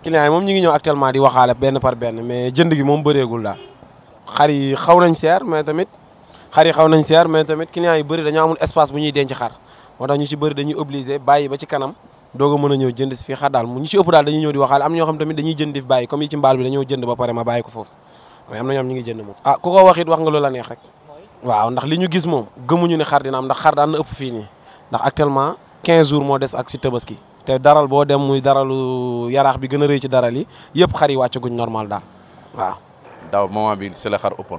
clients yi moom ñu ngi ñëw actuellement di waxaale benn par benn mais jënd gi moom bëreegul daal xar yi xaw nañ seer mais tamit xar yi xaw nañ seer mais tamit clients yi bëri dañoo amul espace bu ñuy denc xar moo tax ñu ci bëri dañuy obligé bàyyi ba ci kanam doog a mën a ñëw jënd si fii xar daal mu ñu ci ëpp daal dañuy ñëw di waxaale am na ñoo xam tamit dañuy jënd di fi bàyyi comme yi ci mbaal bi dañoo jënd ba pare ma bàyyi ko foofu mais am na ñoom ñu ngi jënd moom ah ku ko wax it wax nga loola neex rek waaw ndax li ñu gis moom gëmuñu ne xar dina am ndax xar daan na ëpp fii nii ndax actuellement 15 jours moo des ak si tabaski te daral boo dem muy daralu yaraax bi gën a rëy ci daral yi yëpp xar yi wàccaguñ normal daal waaw daaw moment bi c'est la xar ëppoon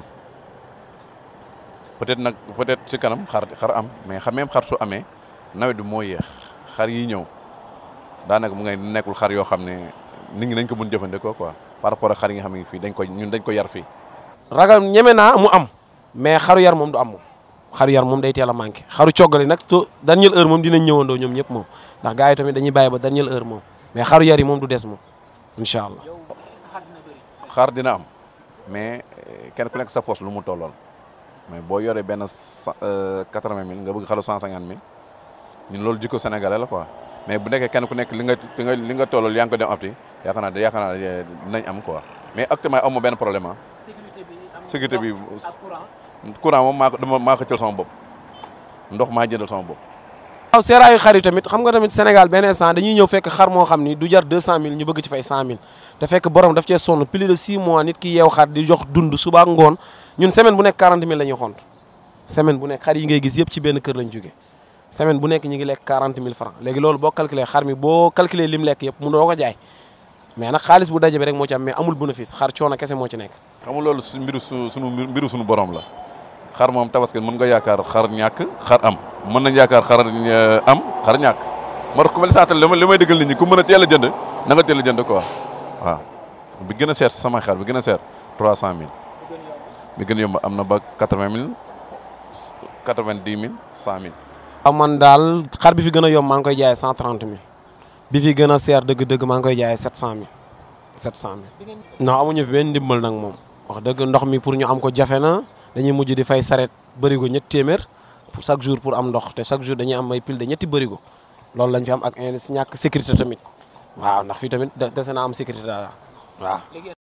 peut-être nag peut-être ci kanam xar xar am mais xam même xar su amee nawet bi moo yéex xar yi ñëw daanaka mu ngay nekkul xar yoo xam ne nit ñi dañ ko mën jëfandikoo quoi par rapport ak xar yi nga xam ne fii dañ ko ñun dañ ko yar fii. ragal ñeme naa mu am mais xaru yar moom du am moom xaru yar moom day teel a manqué xaru coggali nag to dernière heure moom dinañ ñëwandoo ñoom ñëpp moom ndax gars yi tamit dañuy bàyyi ba dernière heure moom mais xaru yar yi moom du des moom incha allah. xar dina am mais kenn ku nekk sa poche lu mu tollool mais boo yoree benn cent quatre-vingt mille nga bëgg xaru cent cinquante mille ñun loolu jikko sénégalais la quoi mais bu nekkee kenn ku nekk li nga li nga li nga tollool yaa ngi ko dem apti yaakaar naa yaakaar naa dinañ am quoi mais actuellement amoo benn problème ah. sécurité bi courant moom maa ko dama maa ko jël sama bopp ndox maa jëndal sama bopp. waaw seeraayu xar yi tamit xam nga tamit Sénégal benn instant dañuy ñëw fekk xar moo xam ni du jar 200000 ñu bëgg ci fay 100000 te fekk borom daf cee sonn plus de 6 mois nit ki yeew xar di jox dund suba ak ngoon ñun semaine bu nekk 40000 la ñuy xont semaine bu nekk xar yi ngay gis yëpp ci benn kër lañ jóge semaine bu nekk ñu ngi lekk 40000 francs léegi loolu boo calculé xar mi boo calculé lim lekk yëpp mu doo ko jaay mais nag xaalis bu daje bi rek moo ci am mais amul bénéfice xar coono kese moo ci nekk. xam nga loolu su mbiru su sunu mbiru suñu borom la xar moom tabaski mën nga yaakaar xar ñàkk xar am mën nañ yaakaar xar am xar ñàkk moo tax ku mel saatal li may dëggal nit ñi ku mën a teel a jënd na nga teel a jënd quoi waaw bi gën a seer si sama xar bi gën a seer 300000 bi gën a yomb am na ba 80000 90000 100000. waaw man daal xar bi fi gën a yomb maa ngi koy jaayee 130000 bi fi gën a seer dëgg-dëgg maa ngi koy jaayee 700000 700000. non amuñu fi benn ndimbal nag moom wax dëgg ndox mi pour ñu am ko jafe na dañuy mujj di fay saret bërigo ñetti téeméer pour chaque jour pour am ndox te chaque jour dañuy am ay pile de ñetti bërigo loolu lañ fi am ak ñàkk sécurité tamit waaw ndax fii tamit dese naa am sécurité daal waaw.